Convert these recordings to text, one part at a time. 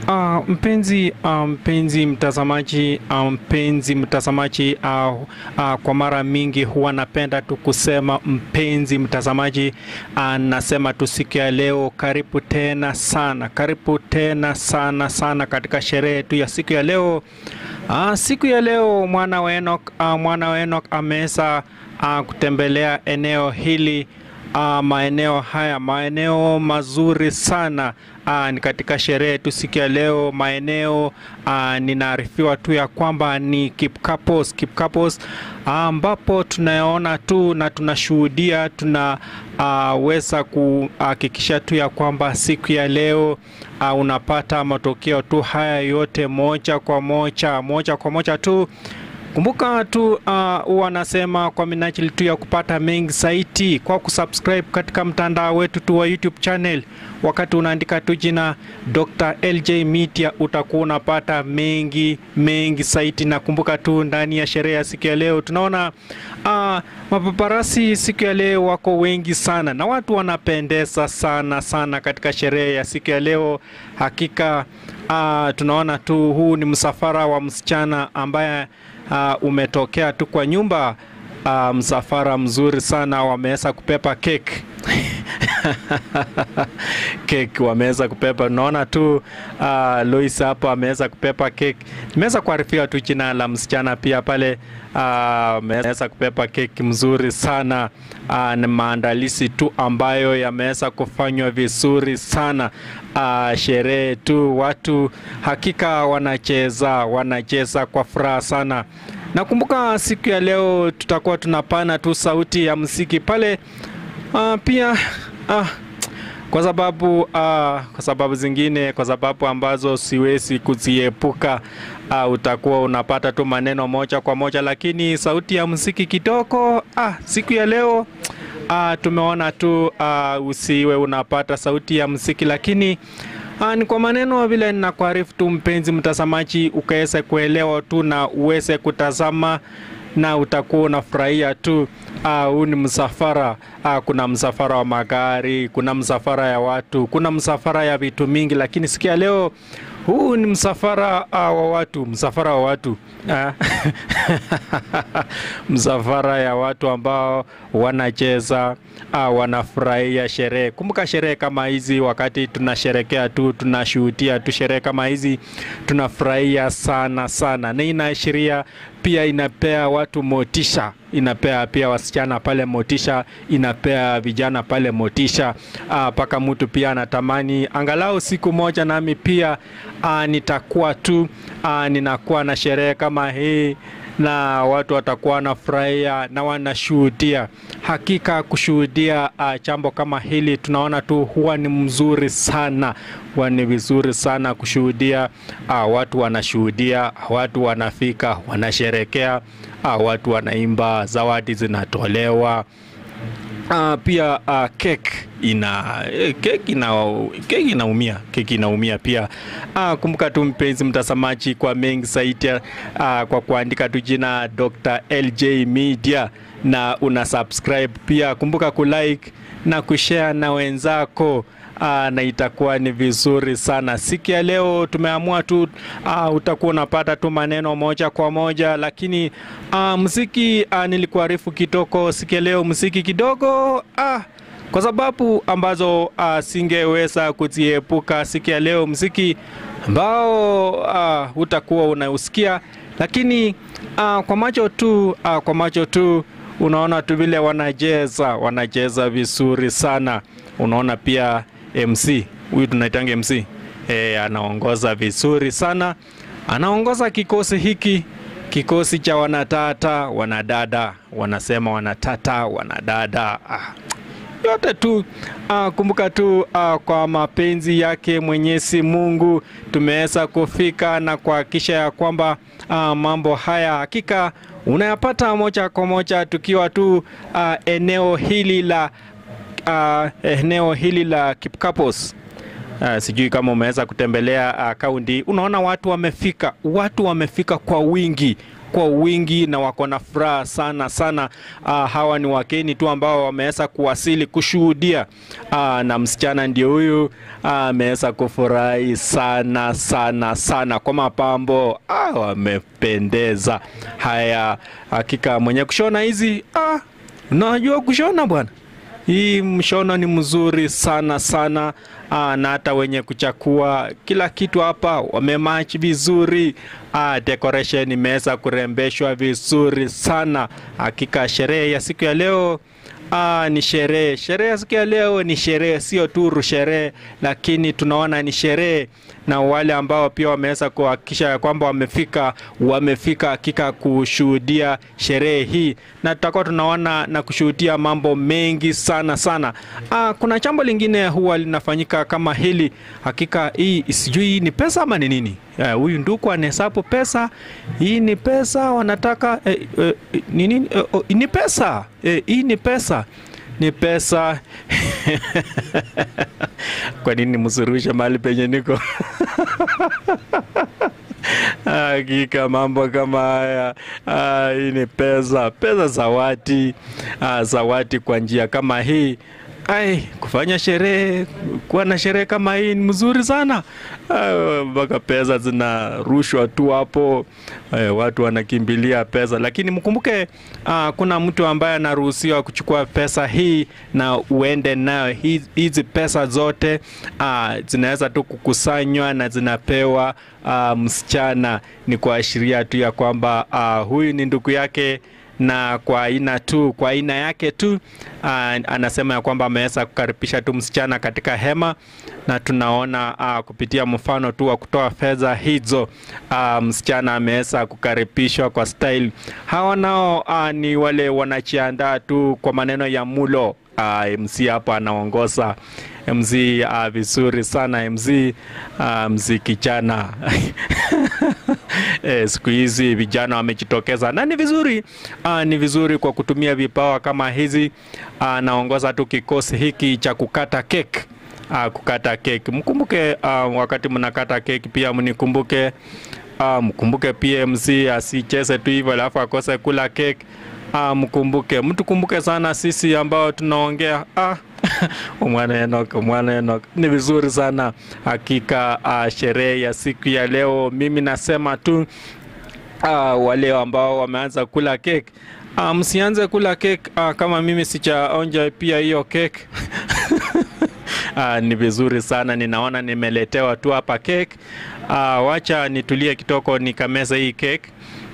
Uh, mpenzi uh, mpenzi mtazamaji uh, mpenzi mtazamaji uh, uh, kwa mara mingi huwa napenda tu kusema mpenzi mtazamaji uh, nasema tu siku ya leo, karibu tena sana, karibu tena sana sana katika sherehe tu ya siku ya leo. Uh, siku ya leo mwana wa Enoch, uh, mwana wa Enoch ameweza uh, kutembelea eneo hili uh, maeneo haya maeneo mazuri sana uh, ni katika sherehe tu siku ya leo maeneo uh, ninaarifiwa tu ya kwamba ni Kipkapos Kipkapos ambapo uh, tunaona tu na tunashuhudia tunaweza uh, kuhakikisha tu ya kwamba siku ya leo uh, unapata matokeo tu haya yote moja kwa moja moja kwa moja tu Kumbuka tu uh, wanasema kwa minajili tu ya kupata mengi zaidi kwa kusubscribe katika mtandao wetu tu wa YouTube channel. Wakati unaandika tu jina Dr. LJ Media utakuwa unapata mengi mengi zaidi, na kumbuka tu ndani ya sherehe ya siku ya leo tunaona uh, mapaparasi siku ya leo wako wengi sana na watu wanapendeza sana sana katika sherehe ya siku ya leo. Hakika uh, tunaona tu huu ni msafara wa msichana ambaye uh, umetokea tu kwa nyumba uh, msafara mzuri sana, wameweza kupepa cake cake wameweza kupepa. Unaona tu uh, Lois hapo ameweza kupepa cake. Nimeweza kuarifia tu jina la msichana pia pale ameweza uh, kupepa keki mzuri sana uh, ni maandalizi tu ambayo yameweza kufanywa vizuri sana uh, sherehe tu, watu hakika wanacheza wanacheza kwa furaha sana. Nakumbuka siku ya leo tutakuwa tunapana tu sauti ya muziki pale uh, pia uh, kwa sababu uh, kwa sababu zingine, kwa sababu ambazo siwezi kuziepuka uh, utakuwa unapata tu maneno moja kwa moja, lakini sauti ya muziki kidogo uh, siku ya leo uh, tumeona tu uh, usiwe unapata sauti ya muziki, lakini uh, ni kwa maneno vile ninakuarifu tu mpenzi mtazamaji, ukaweze kuelewa tu na uweze kutazama na utakuwa unafurahia tu. Huu uh, ni msafara uh, kuna msafara wa magari, kuna msafara ya watu, kuna msafara ya vitu mingi, lakini sikia leo huu ni msafara uh, wa watu, msafara wa watu uh, msafara ya watu ambao wanacheza uh, wanafurahia sherehe. Kumbuka sherehe kama hizi, wakati tunasherekea tu, tunashuhudia tu sherehe kama hizi, tunafurahia sana sana, na inaashiria pia inapea watu motisha, inapea pia wasichana pale motisha, inapea vijana pale motisha mpaka uh, mtu pia anatamani angalau siku moja nami pia uh, nitakuwa tu uh, ninakuwa na sherehe kama hii na watu watakuwa wanafurahia na wanashuhudia. Hakika kushuhudia jambo uh, kama hili tunaona tu huwa ni mzuri sana, huwa ni vizuri sana kushuhudia. Uh, watu wanashuhudia, watu wanafika, wanasherekea, uh, watu wanaimba, zawadi zinatolewa. Uh, pia uh, cake ina cake ina cake inaumia cake inaumia pia. Uh, kumbuka tu mpenzi mtazamaji, kwa mengi zaidi uh, kwa kuandika tu jina Dr. LJ Media na una subscribe pia, kumbuka kulike na kushare na wenzako. Aa, na itakuwa ni vizuri sana. Siku ya leo tumeamua tu aa, utakuwa unapata tu maneno moja kwa moja, lakini aa, muziki nilikuarifu kitoko siku ya leo muziki kidogo aa, kwa sababu ambazo aa, singeweza kuziepuka siku ya leo, muziki ambao aa, utakuwa unausikia, lakini aa, kwa macho tu aa, kwa macho tu unaona tu vile wanacheza wanacheza vizuri sana, unaona pia MC huyu tunaitanga MC e, anaongoza vizuri sana, anaongoza kikosi hiki, kikosi cha wanatata wanadada, wanasema wanatata wanadada, ah, yote tu ah, kumbuka tu ah, kwa mapenzi yake Mwenyezi Mungu tumeweza kufika na kuhakikisha ya kwamba ah, mambo haya hakika unayapata moja kwa moja tukiwa tu ah, eneo hili la Uh, eneo hili la Kipkapos. Uh, sijui kama umeweza kutembelea kaunti uh, unaona watu wamefika, watu wamefika kwa wingi, kwa wingi na wako na furaha sana sana. Uh, hawa ni wageni tu ambao wameweza kuwasili kushuhudia uh, na msichana ndio huyu ameweza uh, kufurahi sana sana sana kwa mapambo uh, wamependeza. Haya, hakika mwenye kushona hizi uh, unajua kushona bwana hii mshono ni mzuri sana sana. Aa, na hata wenye kuchakua kila kitu hapa wamemach vizuri. Aa, decoration imeweza kurembeshwa vizuri sana. Hakika sherehe ya siku ya leo Aa, ni sherehe. Sherehe ya siku ya leo ni sherehe, sio tu sherehe, lakini tunaona ni sherehe, na wale ambao pia wameweza kuhakikisha ya kwamba wamefika, wamefika hakika kushuhudia sherehe hii, na tutakuwa tunaona na kushuhudia mambo mengi sana sana. Aa, kuna jambo lingine huwa linafanyika kama hili. Hakika hii sijui ni pesa ama ni nini. Huyu uh, nduku anahesabu pesa. Hii ni pesa wanataka eh, eh, ni nini? Eh, oh, ni pesa eh, hii ni pesa ni pesa kwa nini msurushe mahali penye niko? Hakika mambo kama haya, ah, hii ni pesa, pesa zawadi, ah, zawadi kwa njia kama hii Ai, kufanya sherehe, kuwa na sherehe kama hii ni mzuri sana mpaka pesa zinarushwa tu hapo. Ay, watu wanakimbilia pesa, lakini mkumbuke, uh, kuna mtu ambaye anaruhusiwa kuchukua pesa hii na uende nayo. Hizi pesa zote uh, zinaweza tu kukusanywa na zinapewa uh, msichana. Ni kuashiria tu ya kwamba uh, huyu ni ndugu yake na kwa aina tu kwa aina yake tu uh, anasema ya kwamba ameweza kukaribisha tu msichana katika hema, na tunaona uh, kupitia mfano tu wa kutoa fedha hizo uh, msichana ameweza kukaribishwa kwa style. Hawa nao uh, ni wale wanajiandaa tu kwa maneno ya mulo. Uh, MC hapa anaongoza MC uh, vizuri sana MC uh, MC kijana eh, siku hizi vijana wamejitokeza na ni vizuri uh, ni vizuri kwa kutumia vipawa kama hizi. Anaongoza uh, tu kikosi hiki cha kukata keki uh, kukata keki. Mkumbuke uh, wakati mnakata keki pia mnikumbuke, uh, mkumbuke pia MC asicheze tu hivyo alafu akose kula keki. Ah, mkumbuke mtukumbuke sana sisi ambao tunaongea ah. Mwana Enoch, Mwana Enoch, ni vizuri sana hakika. Uh, sherehe ya siku ya leo, mimi nasema tu uh, wale ambao wameanza kula keki uh, msianze kula keki uh, kama mimi sijaonja pia hiyo keki uh, ni vizuri sana, ninaona nimeletewa tu hapa keki uh, wacha nitulie kitoko nikameza hii keki.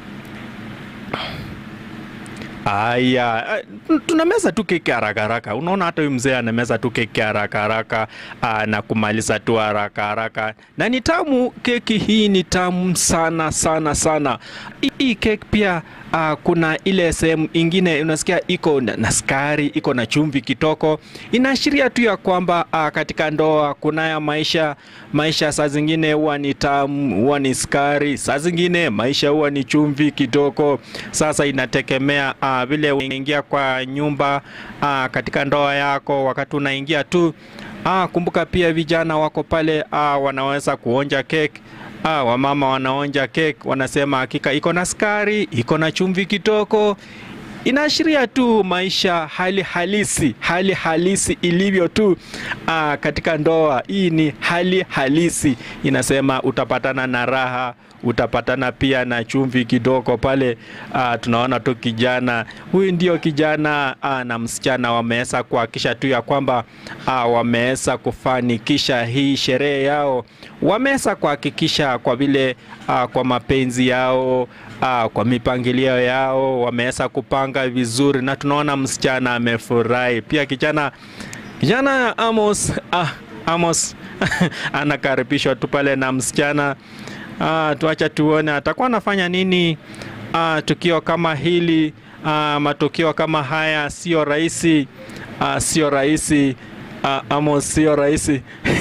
Aya, tunameza tu keki haraka haraka. Unaona hata huyu mzee anameza tu keki haraka haraka na kumaliza tu haraka haraka, na ni tamu. Keki hii ni tamu sana sana sana. Hii keki pia uh, kuna ile sehemu ingine unasikia iko na sukari, iko na chumvi kitoko. Inaashiria tu ya kwamba uh, katika ndoa kunaya maisha maisha, saa zingine huwa ni tamu, huwa ni sukari, saa zingine maisha huwa ni chumvi kitoko. Sasa inategemea uh, vile unaingia kwa nyumba uh, katika ndoa yako, wakati unaingia tu uh, kumbuka pia vijana wako pale uh, wanaweza kuonja keki Ah, wamama wanaonja keki wanasema hakika iko na sukari, iko na chumvi kitoko. Inaashiria tu maisha hali halisi, hali halisi ilivyo tu ah, katika ndoa. Hii ni hali halisi, inasema utapatana na raha utapatana pia na chumvi kidogo pale. Uh, tunaona tu kijana huyu ndio kijana uh, na msichana wameweza kuhakikisha tu ya kwamba uh, wameweza kufanikisha hii sherehe yao, wameweza kuhakikisha kwa vile uh, kwa mapenzi yao uh, kwa mipangilio yao wameweza kupanga vizuri, na tunaona msichana amefurahi pia. Kijana kijana Amos, uh, Amos anakaribishwa tu pale na msichana Ah, tuacha tuone atakuwa anafanya nini. Ah, tukio kama hili ah, matukio kama haya sio rahisi ah, sio rahisi ah, Amos, sio rahisi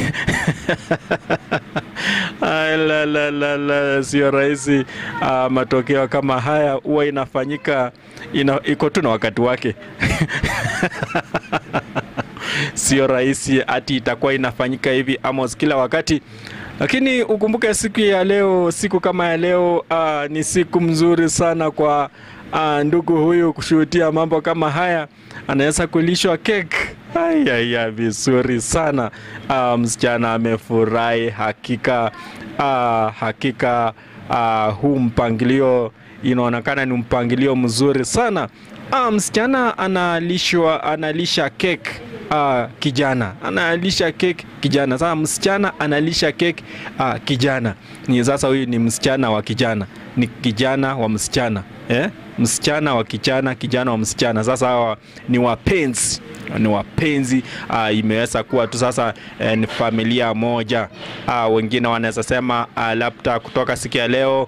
ah, la, la, la, la, sio rahisi ah, matokeo kama haya huwa inafanyika ina, iko tu na wakati wake sio rahisi ati itakuwa inafanyika hivi Amos kila wakati. lakini ukumbuke siku ya leo, siku kama ya leo uh, ni siku mzuri sana kwa uh, ndugu huyu kushuhudia mambo kama haya, anaweza kulishwa keki. Ayaya, vizuri sana uh, msichana amefurahi hakika. Uh, hakika uh, huu mpangilio inaonekana ni mpangilio mzuri sana. Uh, msichana analishwa analisha keki uh, kijana analisha keki kijana. Sasa msichana analisha keki uh, kijana. Ni sasa huyu ni msichana wa kijana, ni kijana wa msichana eh? Msichana wa kijana, kijana wa msichana. Sasa hawa ni wapenzi ni wapenzi uh, imeweza kuwa tu sasa eh, ni familia moja uh, wengine wanaweza sema uh, labda kutoka siku ya leo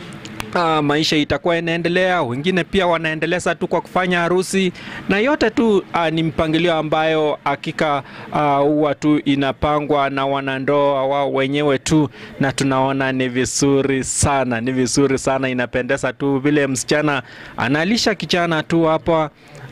Uh, maisha itakuwa inaendelea. Wengine pia wanaendeleza tu kwa kufanya harusi, na yote tu uh, ni mpangilio ambayo hakika huwa uh, tu inapangwa na wanandoa wao wenyewe tu, na tunaona ni vizuri sana, ni vizuri sana, inapendeza tu vile msichana analisha kijana tu hapa.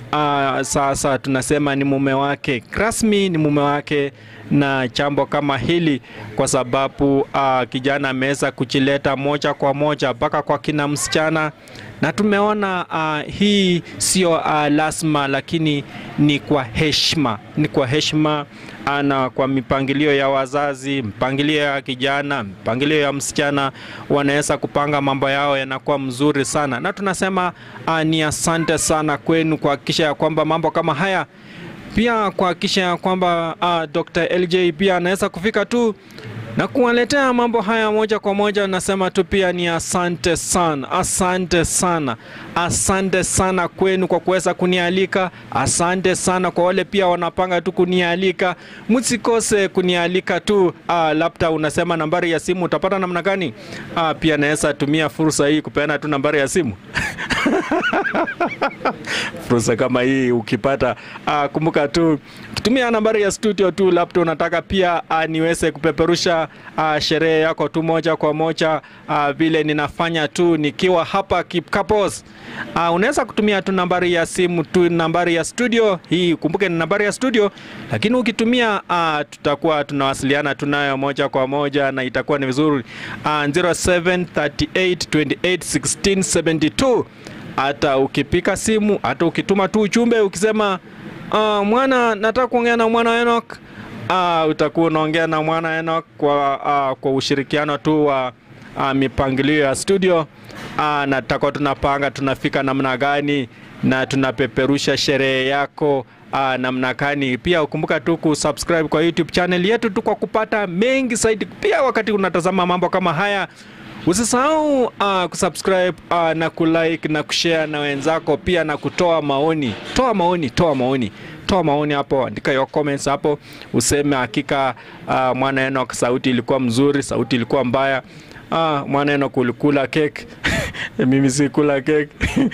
Uh, sasa tunasema ni mume wake rasmi, ni mume wake na jambo kama hili kwa sababu uh, kijana ameweza kujileta moja kwa moja mpaka kwa kina msichana, na tumeona uh, hii sio uh, lazima, lakini ni kwa heshima, ni kwa heshima na kwa mipangilio ya wazazi, mpangilio ya kijana, mpangilio ya msichana, wanaweza kupanga mambo yao yanakuwa mzuri sana, na tunasema uh, ni asante sana kwenu kuhakikisha ya kwamba mambo kama haya pia kuhakikisha ya kwamba uh, Dr. LJ pia anaweza kufika tu na kuwaletea mambo haya moja kwa moja. Nasema tu pia ni asante sana, asante sana, asante sana kwenu kwa kuweza kunialika. Asante sana kwa wale pia wanapanga tu kunialika, msikose kunialika tu. Uh, labda unasema nambari ya simu utapata namna gani? Uh, pia naweza tumia fursa hii kupeana tu nambari ya simu fursa kama hii ukipata, uh, kumbuka tu tumia nambari ya studio tu, labda unataka pia uh, niweze kupeperusha uh, sherehe yako tu moja kwa moja uh, vile ninafanya tu nikiwa hapa Kipkapos. Uh, unaweza kutumia tu nambari ya simu tu, nambari ya studio hii, kumbuke ni nambari ya studio, lakini ukitumia uh, tutakuwa tunawasiliana tunayo moja kwa moja na itakuwa ni vizuri uh, 0738281672 hata ukipika simu, hata ukituma tu ujumbe ukisema uh, mwana, nataka kuongea na mwana Enoch uh, utakuwa unaongea na mwana Enoch kwa, uh, kwa ushirikiano tu wa uh, mipangilio ya studio uh, na tutakuwa tunapanga tunafika namna gani na tunapeperusha sherehe yako uh, namna gani. Pia ukumbuka tu kusubscribe kwa YouTube channel yetu tu kwa kupata mengi zaidi. Pia wakati unatazama mambo kama haya Usisahau uh, kusubscribe uh, na kulike na kushare na wenzako pia na kutoa maoni. Toa maoni, toa maoni, toa maoni hapo, andika your comments hapo, useme hakika uh, mwana Enoch sauti ilikuwa mzuri, sauti ilikuwa mbaya. Uh, mwana Enoch ulikula cake mimi sikula cake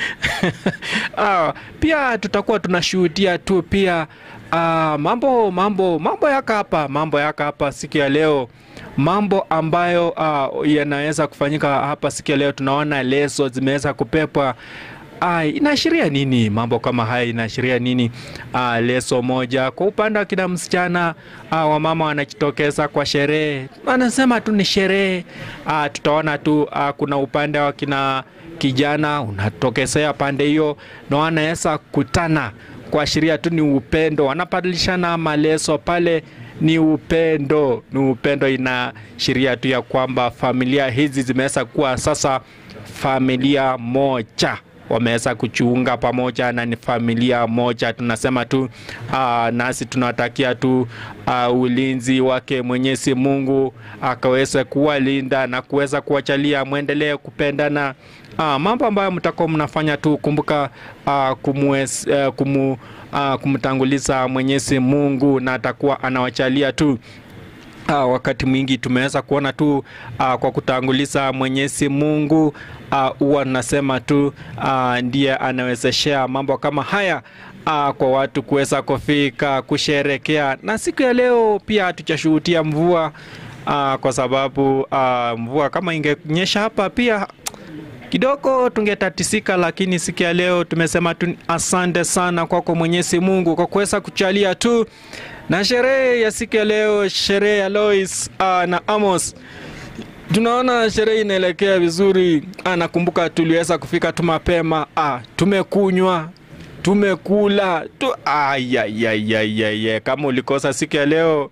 uh, pia tutakuwa tunashuhudia tu pia uh, mambo mambo mambo yaka hapa mambo yaka hapa siku ya leo mambo ambayo uh, yanaweza kufanyika hapa siku ya leo. Tunaona leso zimeweza kupepwa. Uh, inaashiria nini? Mambo kama haya inaashiria nini? Uh, leso moja kwa upande wa kina msichana uh, wamama wanajitokeza kwa sherehe, wanasema tu ni sherehe. Uh, tutaona tu uh, kuna upande wa kina kijana unatokezea pande hiyo na wanaweza kutana kuashiria tu ni upendo, wanabadilishana maleso pale ni upendo, ni upendo. Inaashiria tu ya kwamba familia hizi zimeweza kuwa sasa familia moja, wameweza kujiunga pamoja na ni familia moja. Tunasema tu aa, nasi tunatakia tu aa, ulinzi wake Mwenyezi Mungu akaweze kuwalinda na kuweza kuwachalia mwendelee kupendana. Aa, mambo ambayo mtakuwa mnafanya tu, kumbuka aa, kumwes, aa, kumu Uh, kumtanguliza Mwenyezi Mungu na atakuwa anawachalia tu. Uh, wakati mwingi tumeweza kuona tu uh, kwa kutanguliza Mwenyezi Mungu huwa uh, nasema tu uh, ndiye anawezeshea mambo kama haya uh, kwa watu kuweza kufika kusherekea, na siku ya leo pia hatujashuhudia mvua uh, kwa sababu uh, mvua kama ingenyesha hapa pia kidogo tungetatisika, lakini siku ya leo tumesema tu asante sana kwako Mwenyezi Mungu kwa kuweza kuchalia tu na sherehe ya siku ya leo, sherehe ya Lois uh, na Amos tunaona sherehe inaelekea vizuri. Ah, nakumbuka tuliweza kufika tu mapema, ah, tumekunywa tumekula tu, ayayayayay. Kama ulikosa siku ya leo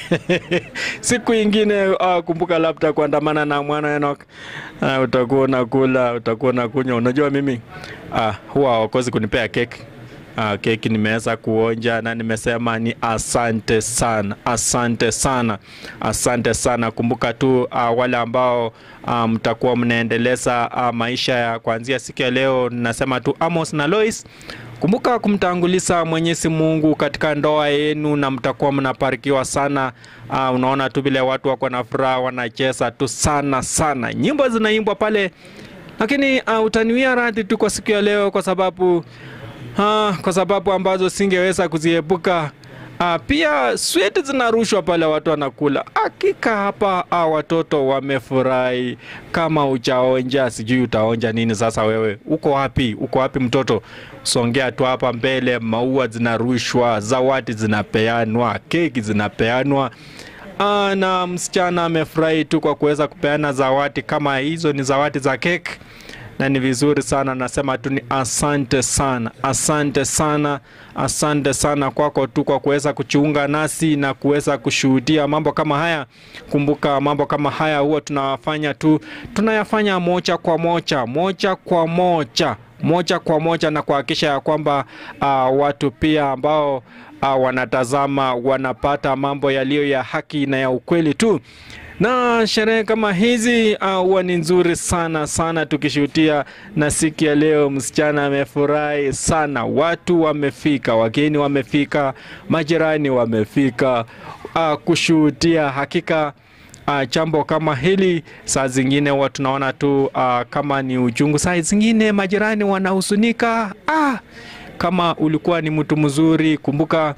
siku ingine ah, kumbuka labda kuandamana na mwana Enoch ah, utakuwa unakula, utakuwa unakunywa. Unajua mimi ah, huwa hawakosi kunipea keki Uh, keki nimeweza kuonja na nimesema ni asante sana, asante sana, asante sana. Kumbuka tu uh, wale ambao mtakuwa um, mnaendeleza uh, maisha ya kuanzia siku ya leo, nasema tu Amos na Lois, kumbuka kumtanguliza Mwenyezi Mungu katika ndoa yenu na mtakuwa mnabarikiwa sana. Uh, unaona tu vile watu wako na furaha, wanacheza tu sana sana, nyimbo zinaimbwa pale, lakini uh, utaniwia radhi tu kwa siku ya leo kwa sababu Ha, kwa sababu ambazo singeweza kuziepuka. Ah, pia switi zinarushwa pale, watu wanakula. Hakika hapa ah, watoto wamefurahi. Kama ujaonja, sijui utaonja nini sasa. Wewe uko wapi? Uko wapi mtoto? Songea tu hapa mbele, maua zinarushwa, zawadi zinapeanwa, keki zinapeanwa. Ah, na msichana amefurahi tu kwa kuweza kupeana zawadi kama hizo. Ni zawadi za keki na ni vizuri sana. Nasema tu ni asante sana, asante sana, asante sana kwako tu kwa kuweza kujiunga nasi na kuweza kushuhudia mambo kama haya. Kumbuka mambo kama haya huwa tunafanya tu, tunayafanya moja kwa moja, moja kwa moja moja kwa moja na kuhakikisha ya kwamba uh, watu pia ambao uh, wanatazama wanapata mambo yaliyo ya haki na ya ukweli tu na sherehe kama hizi huwa uh, ni nzuri sana sana, tukishuhudia. Na siku ya leo msichana amefurahi sana, watu wamefika, wageni wamefika, majirani wamefika uh, kushuhudia. Hakika uh, jambo kama hili saa zingine huwa tunaona tu uh, kama ni uchungu, saa zingine majirani wanahusunika. Ah, kama ulikuwa ni mtu mzuri, kumbuka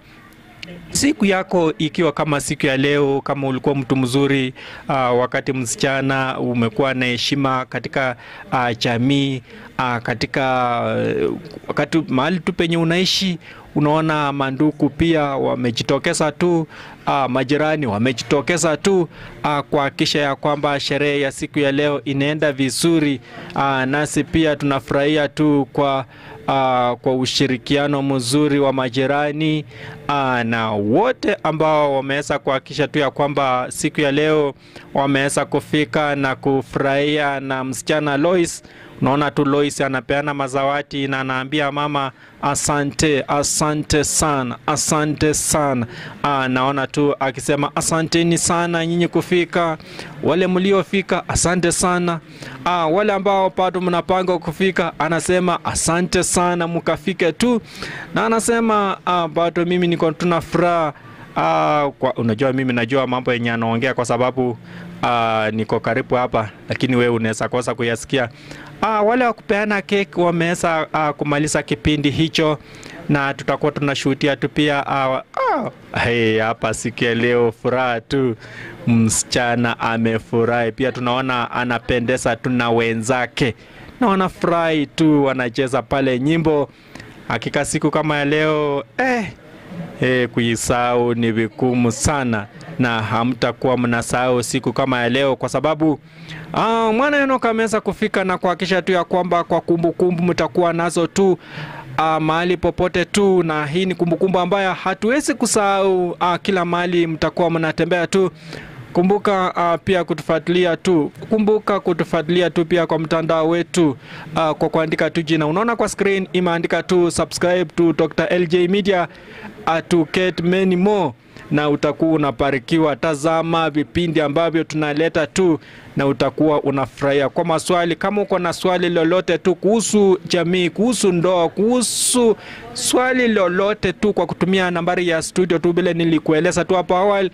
siku yako ikiwa kama siku ya leo, kama ulikuwa mtu mzuri uh, wakati msichana umekuwa na heshima katika uh, jamii uh, katika uh, wakati mahali tu penye unaishi, unaona manduku pia wamejitokeza tu uh, majirani wamejitokeza tu uh, kuhakikisha ya kwamba sherehe ya siku ya leo inaenda vizuri uh, nasi pia tunafurahia tu kwa Uh, kwa ushirikiano mzuri wa majirani uh, na wote ambao wameweza kuhakikisha tu ya kwamba siku ya leo wameweza kufika na kufurahia na msichana Lois. Unaona tu Lois anapeana mazawadi na anaambia mama asante, asante sana, asante sana. Uh, naona tu akisema asanteni sana nyinyi kufika, wale mliofika asante sana. Uh, wale ambao bado mnapanga kufika anasema asante sana, mkafike tu, na anasema uh, bado mimi niko tuna furaha uh, kwa, unajua mimi najua mambo yenye anaongea kwa sababu uh, niko karibu hapa, lakini wewe unaweza kosa kuyasikia. Uh, wale wa kupeana keki wameweza uh, kumaliza kipindi hicho na tutakuwa tunashuhudia tu pia uh, uh, hey, hapa siku ya leo furaha tu, msichana amefurahi pia, tunaona anapendeza tu na wenzake na wanafurahi tu, wanacheza pale nyimbo. Hakika siku kama ya leo eh, eh, kuisahau ni vigumu sana na hamtakuwa mnasahau siku kama ya leo kwa sababu ah, mwana Enoch ameweza kufika na kuhakikisha tu ya kwamba kwa kumbukumbu mtakuwa nazo tu ah, mahali popote tu, na hii ni kumbukumbu ambayo hatuwezi kusahau. Ah, kila mahali mtakuwa mnatembea tu. Kumbuka uh, pia kutufuatilia tu, kumbuka kutufuatilia tu pia kwa mtandao wetu uh, kwa kuandika tu jina, unaona kwa screen imeandika tu subscribe to Dr. LJ Media uh, to get many more na utakuwa unabarikiwa. Tazama vipindi ambavyo tunaleta tu na utakuwa unafurahia. Kwa maswali, kama uko na swali lolote tu kuhusu jamii, kuhusu ndoa, kuhusu swali lolote tu, kwa kutumia nambari ya studio tu vile nilikueleza tu hapo awali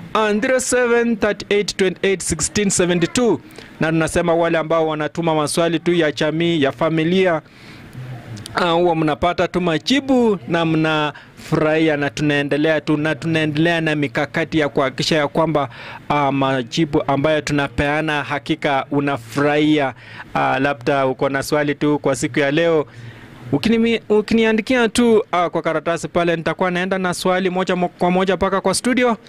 0738281672 na tunasema wale ambao wanatuma maswali tu ya jamii ya familia huwa uh, mnapata tu majibu na mnafurahia, na tunaendelea tu na tunaendelea na mikakati ya kuhakikisha ya kwamba uh, majibu ambayo tunapeana hakika unafurahia. Uh, labda uko na swali tu kwa siku ya leo Ukinimi, ukiniandikia tu uh, kwa karatasi pale, nitakuwa naenda na swali moja mo- kwa moja mpaka kwa studio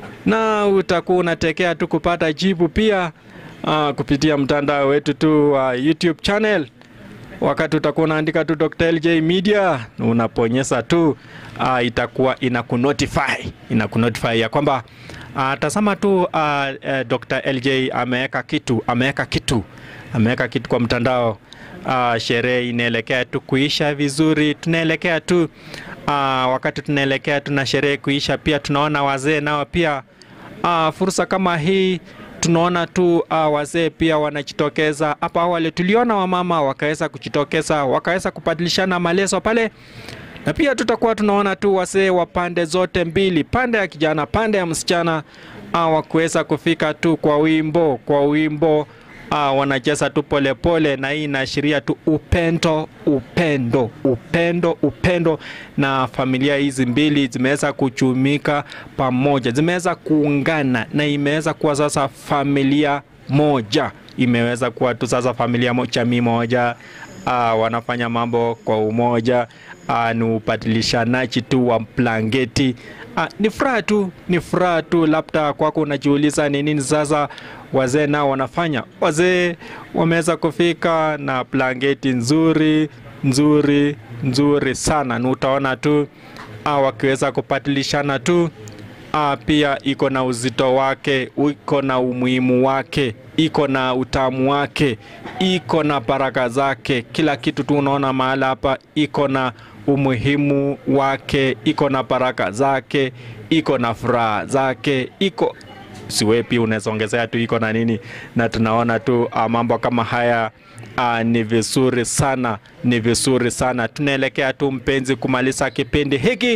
na utakuwa unatekea tu kupata jibu pia uh, kupitia mtandao wetu tu wa uh, YouTube channel wakati utakuwa unaandika tu Dr. LJ Media unaponyesa tu uh, itakuwa inakunotify inakunotify ya kwamba uh, tazama tu uh, uh, Dr. LJ ameweka kitu ameweka kitu ameweka kitu kwa mtandao uh, sherehe inaelekea tu kuisha vizuri tunaelekea tu uh, wakati tunaelekea tuna sherehe kuisha pia tunaona wazee nao pia uh, fursa kama hii tunaona tu uh, wazee pia wanajitokeza. Hapa awali tuliona wamama wakaweza kujitokeza, wakaweza kubadilishana maleso pale, na pia tutakuwa tunaona tu wazee wa pande zote mbili, pande ya kijana, pande ya msichana uh, wakuweza kufika tu kwa wimbo kwa wimbo Ah, wanacheza tu polepole na hii inaashiria tu upendo upendo upendo upendo na familia hizi mbili zimeweza kuchumika pamoja zimeweza kuungana na imeweza kuwa sasa familia moja imeweza kuwa tu sasa familia mo, jamii moja ah, wanafanya mambo kwa umoja ah, ni ubadilishanaji tu wa blanketi ah, ni furaha tu ni furaha tu labda kwako unajiuliza ni nini sasa wazee nao wanafanya wazee wameweza kufika na blanketi nzuri nzuri nzuri sana na utaona tu ah, wakiweza kubadilishana tu ah, pia iko na uzito wake iko na umuhimu wake iko na utamu wake iko na baraka zake kila kitu tu unaona mahala hapa iko na umuhimu wake iko na baraka zake iko na furaha zake iko siwe pia unaweza ongezea tu iko na nini na tunaona tu uh, mambo kama haya uh, ni vizuri sana ni vizuri sana tunaelekea tu mpenzi kumaliza kipindi hiki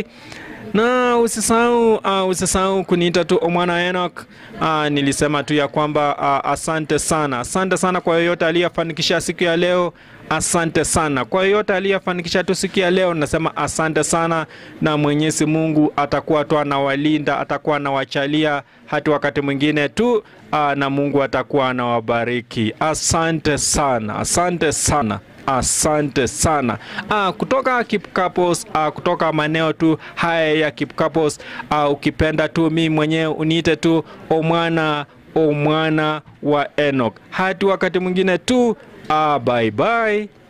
na usisahau uh, usisahau kuniita tu Omwana Enoch. Uh, nilisema tu ya kwamba uh, asante sana, asante sana kwa yoyote aliyefanikisha siku ya leo. Asante sana kwa yoyote aliyefanikisha tu siku ya leo, nasema asante sana, na Mwenyezi Mungu atakuwa tu anawalinda, atakuwa anawachalia hata wakati mwingine tu uh, na Mungu atakuwa anawabariki. Asante sana, asante sana. Asante sana ah, kutoka Kipkapos ah, kutoka maeneo tu haya ya Kipkapos ah, ukipenda tu mi mwenyewe uniite tu Omwana Omwana wa Enoch. Hadi wakati mwingine tu ah, bye bye.